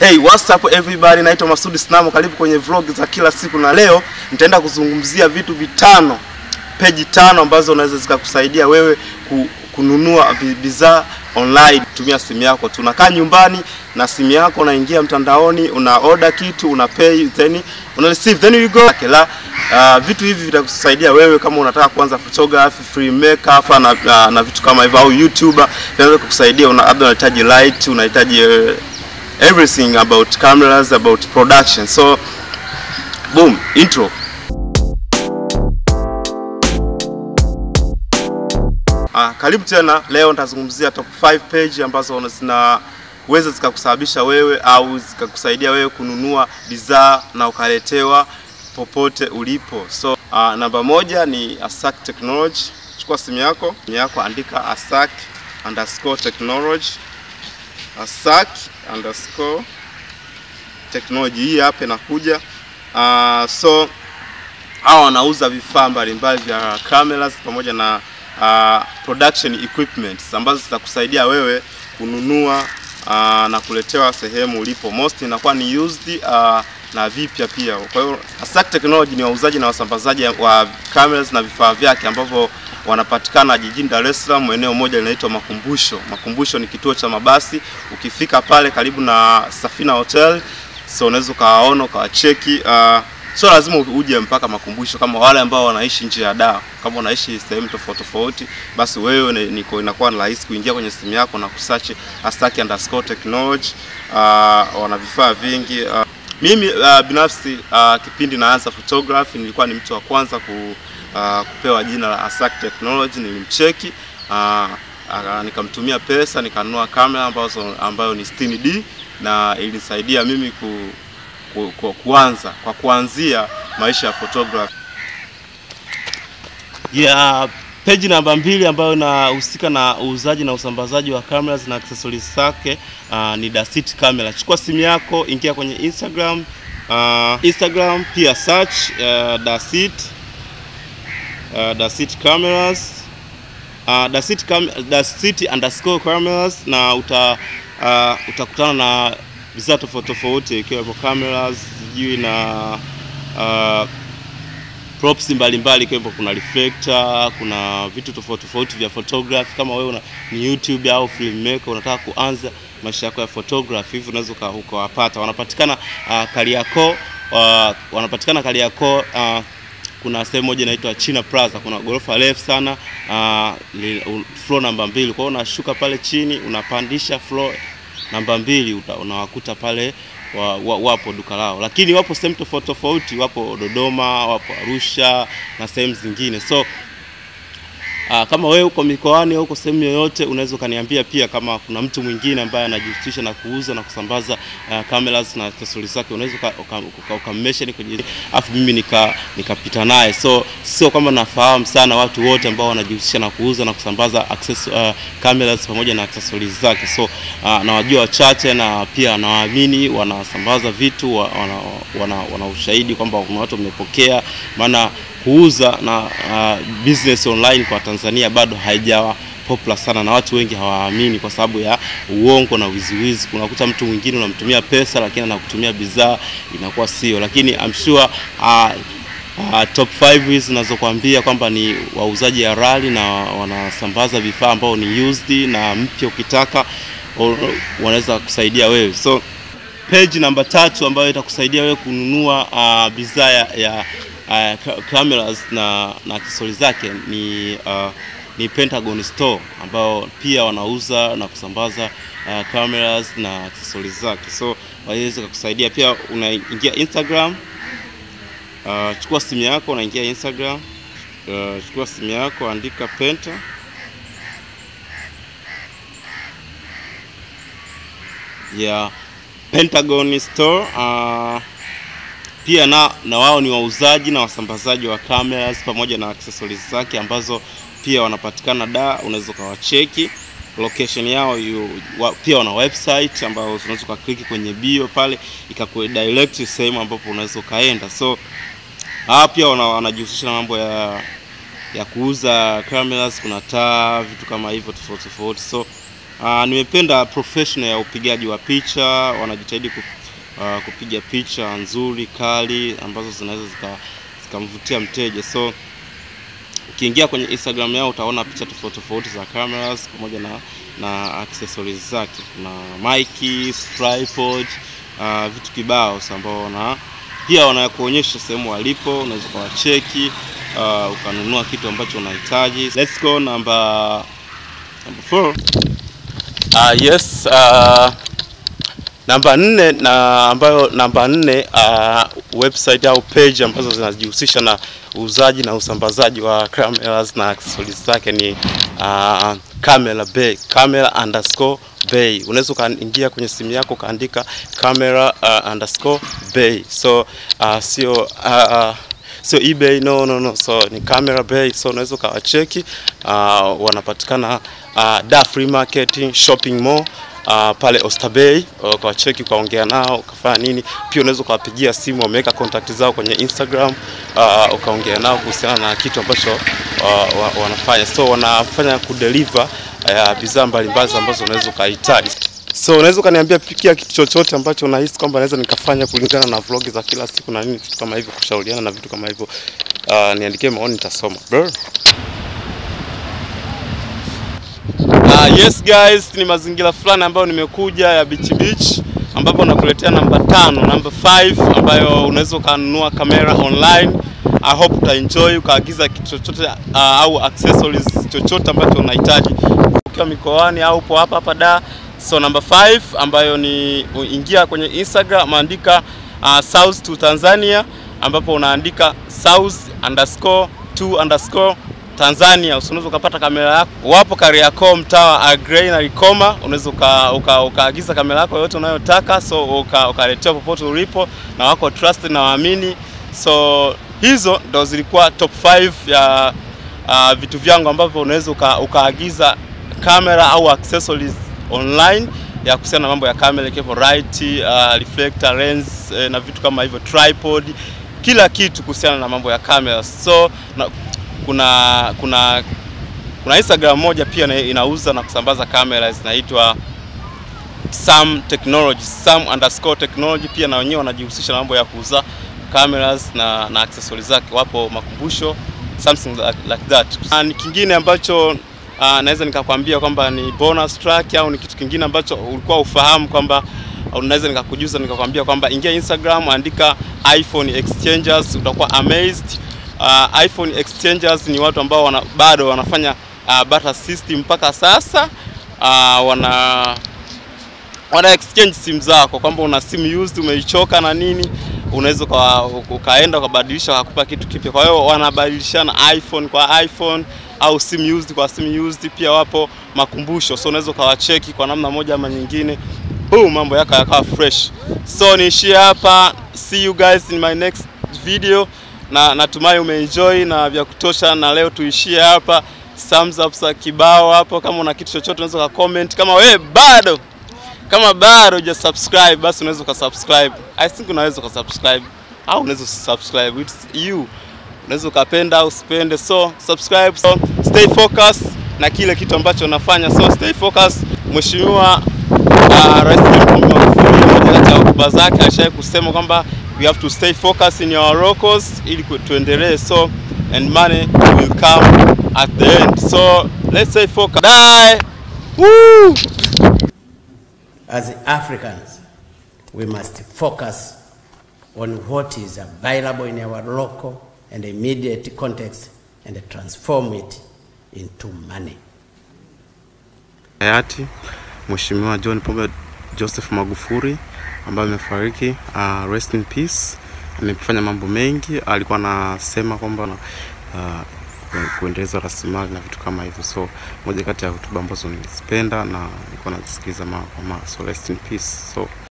Hey, what's up everybody? Naitwa Masudi Snamo, karibu kwenye vlog za kila siku, na leo nitaenda kuzungumzia vitu vitano, peji tano ambazo unaweza zikakusaidia wewe ku, kununua bi- bidhaa online. Tumia simu yako, tunakaa nyumbani na simu yako, unaingia mtandaoni, una order kitu, una pay, then una receive, then you go la uh, vitu hivi vitakusaidia wewe kama unataka kuanza photography, filmmaker na, na, na vitu kama hivyo, au YouTuber, vinaweza kukusaidia. Una labda unahitaji light, unahitaji uh, everything about cameras about production so boom intro ah, karibu tena leo nitazungumzia top 5 page ambazo zinaweza zikakusababisha wewe au zikakusaidia wewe kununua bidhaa na ukaletewa popote ulipo so ah, namba moja ni Asak Technology chukua simu yako simu yako andika Asak underscore technology Asak underscore technology hii hapa inakuja. Uh, so hawa wanauza vifaa mbalimbali vya cameras pamoja na uh, production equipments ambazo zitakusaidia wewe kununua uh, na kuletewa sehemu ulipo. Most inakuwa ni used uh, na vipya pia. Kwa hiyo Asak Technology ni wauzaji na wasambazaji wa cameras na vifaa vyake ambavyo wanapatikana jijini Dar es Salaam, eneo moja linaitwa Makumbusho. Makumbusho ni kituo cha mabasi, ukifika pale karibu na Safina Hotel, so unaweza ukawaona ukawacheki. Uh, sio lazima uje mpaka Makumbusho, kama wale ambao wanaishi nje ya Dar, kama unaishi sehemu tofauti tofauti, basi wewe ni- niko inakuwa ni rahisi kuingia kwenye simu yako na kusearch Astaki underscore technology. Uh, wana vifaa vingi uh, mimi uh, binafsi uh, kipindi naanza photography nilikuwa ni mtu wa kwanza ku, uh, kupewa jina la Asak Technology. Nilimcheki uh, uh, nikamtumia pesa nikanunua kamera ambazo ambayo ni 60D na ilinisaidia mimi ku, ku, ku, kuanza kwa kuanzia maisha ya photography. ya peji namba mbili ambayo inahusika na uuzaji na usambazaji wa cameras na accessories zake uh, ni Dasit Camera. Chukua simu yako, ingia kwenye Instagram uh, Instagram pia search uh, Dasit uh, Dasit Cameras uh, Dasit, cam Dasit underscore cameras na uta uh, utakutana na bidhaa tofauti tofauti ikiwepo cameras sijui na uh, props mbalimbali ikiwepo kuna reflector, kuna vitu tofauti tofauti vya photography. Kama wewe una, ni YouTube au filmmaker unataka kuanza maisha yako ya photography, hivi unaweza uka- ukawapata. Wanapatikana uh, Kariakoo uh, wanapatikana Kariakoo uh, kuna sehemu moja inaitwa China Plaza, kuna ghorofa refu sana uh, li- u- floor namba mbili. Kwa hiyo unashuka pale chini unapandisha floor namba mbili uta- unawakuta pale wa, wa, wapo duka lao, lakini wapo sehemu tofauti tofauti, wapo Dodoma, wapo Arusha na sehemu zingine so Aa, kama wewe uko mikoani au uko sehemu yoyote, unaweza ukaniambia pia kama kuna mtu mwingine ambaye anajihusisha na kuuza na kusambaza uh, cameras na accessories zake, unaweza uka- uka- uka- ukammention kwenye, afu mimi nika nikapita naye. So sio kama nafahamu sana watu wote ambao wanajihusisha na kuuza na kusambaza access, uh, cameras pamoja na accessories zake. So uh, nawajua wachache na pia nawaamini wanasambaza vitu wa- wana, wana, wana ushahidi kwamba kuna watu wamepokea, maana kuuza na uh, business online kwa Tanzania bado haijawa popular sana na watu wengi hawaamini kwa sababu ya uongo na wiziwizi. Unakuta mtu mwingine unamtumia pesa lakini anakutumia bidhaa inakuwa sio, lakini I'm sure uh, uh, top 5 hizi zinazokuambia kwamba ni wauzaji halali na wanasambaza vifaa ambao ni used na mpya ukitaka o- wanaweza kusaidia wewe so page namba tatu ambayo itakusaidia wewe kununua uh, bidhaa ya, ya uh, ca- cameras na na accessories zake ni uh, ni Pentagon Store ambao pia wanauza na kusambaza uh, cameras na accessories zake, so waweza kukusaidia pia. Unaingia Instagram, uh, chukua simu yako, unaingia Instagram, uh, chukua simu yako, andika Penta ya Pentagon Store uh, pia na, na wao ni wauzaji na wasambazaji wa cameras pamoja na accessories zake ambazo pia wanapatikana da, unaweza ukawacheki location yao yu, wa, pia wana website ambayo unaweza ukakliki kwenye bio pale ikakudirect sehemu ambapo unaweza ukaenda. So hawa pia wana- wanajihusisha na mambo ya ya kuuza cameras, kuna taa, vitu kama hivyo tofauti tofauti. So Uh, nimependa professional ya upigaji wa picha, wanajitahidi ku, uh, kupiga picha nzuri kali ambazo zinaweza zika- zikamvutia mteja. So ukiingia kwenye Instagram yao utaona picha tofauti tofauti za cameras pamoja na na accessories zake na mic, tripod, uh, vitu kibao so ambao wana pia wanakuonyesha sehemu walipo, unaweza ukawacheki uh, ukanunua kitu ambacho unahitaji. Let's go number number four. Uh, yes uh, namba nne na ambayo namba nne uh, website au page ambazo zinajihusisha na uuzaji na usambazaji wa cameras na accessories zake ni uh, Camera Bay, camera underscore bay. Unaweza ukaingia kwenye simu yako ukaandika camera uh, underscore bay, so uh, sio uh, uh, sio eBay, no no no, so ni Camera Bay. So unaweza ukawacheki uh, wanapatikana uh, Da Free Market Shopping Mall uh, pale Oysterbay uh, ukawacheki ukaongea nao ukafanya nini. Pia unaweza ukawapigia simu, wameweka contact zao kwenye Instagram uh, ukaongea nao kuhusiana na kitu ambacho uh, wa, wanafanya. So wanafanya kudeliver uh, bidhaa mbalimbali ambazo unaweza ukahitaji. So unaweza ukaniambia pia kitu chochote ambacho unahisi kwamba naweza nikafanya kulingana na vlog za kila siku na nini, vitu kama hivyo, kushauriana na vitu kama hivyo. Uh, niandikie maoni, nitasoma bro. Uh, yes guys, ni mazingira fulani ambayo nimekuja ya Beach Beach ambapo nakuletea namba tano, namba 5 ambayo unaweza ukanunua kamera online. I hope utaenjoy ukaagiza kitu chochote uh, au accessories chochote ambacho unahitaji ukiwa mikoani au upo hapa hapa da. So namba 5 ambayo ni ingia kwenye Instagram andika uh, South to Tanzania ambapo unaandika south underscore to underscore Tanzania unaweza ukapata kamera yako. Wapo Kariakoo, mtaa wa Agrey na Likoma, unaweza uka, uka, ukaagiza kamera yako yote unayotaka, so uka, ukaletewa popote ulipo, na wako trusted na waamini. So hizo ndo zilikuwa top 5 ya uh, vitu vyangu ambavyo unaweza uka, ukaagiza kamera au accessories online ya kuhusiana na mambo ya kamera ikiwepo light, uh, reflector, lens eh, na vitu kama hivyo, tripod, kila kitu kuhusiana na mambo ya kamera. So na, kuna kuna kuna Instagram moja pia na- inauza na kusambaza kamera zinaitwa Sam Technology, Sam underscore technology. Pia na wenyewe wanajihusisha na mambo ya kuuza cameras na, na accessories zake, wapo makumbusho something like, like that. Na ni kingine ambacho uh, naweza nikakwambia kwamba ni bonus track au ni kitu kingine ambacho ulikuwa ufahamu kwamba unaweza nikakujuza nikakwambia kwamba ingia Instagram andika iPhone exchangers, utakuwa amazed. Uh, iPhone exchangers ni watu ambao wana, bado wanafanya uh, barter system mpaka sasa uh, wana wana exchange simu zako, kwamba una simu used umeichoka na nini, unaweza uka, ukaenda ukabadilisha wakakupa kitu kipya. Kwa hiyo wanabadilishana iPhone kwa iPhone au simu used kwa simu used. Pia wapo makumbusho, so unaweza ukawacheki kwa namna moja ama nyingine, boom, mambo yako yakawa fresh. So niishie hapa, see you guys in my next video, na natumai umeenjoy na vya kutosha, na leo tuishie hapa. Thumbs up za kibao hapo, kama una kitu chochote unaweza ka comment. Kama wewe bado kama bado huja subscribe basi unaweza ukasubscribe. I think unaweza ukasubscribe au unaweza usubscribe, it's you. Unaweza ukapenda au usipende, so subscribe. So stay focused na kile kitu ambacho unafanya, so stay focused. Mheshimiwa uh, Rais John Pombe Magufuli, moja kati ya hotuba zake alishawahi kusema kwamba we have to stay focused in our locals ili ku- tuendelee, so and money will come at the end, so let's stay focused. Die. Woo! As Africans, we must focus on what is available in our local and immediate context and transform it into money. hayati Mheshimiwa John Pombe Joseph Magufuli ambaye amefariki. Uh, rest in peace. Amefanya mambo mengi, alikuwa anasema kwamba uh, kuendeleza rasilimali na vitu kama hivyo, so moja kati ya hotuba ambazo nilizipenda na nilikuwa nazisikiliza mara kwa mara, so rest in peace so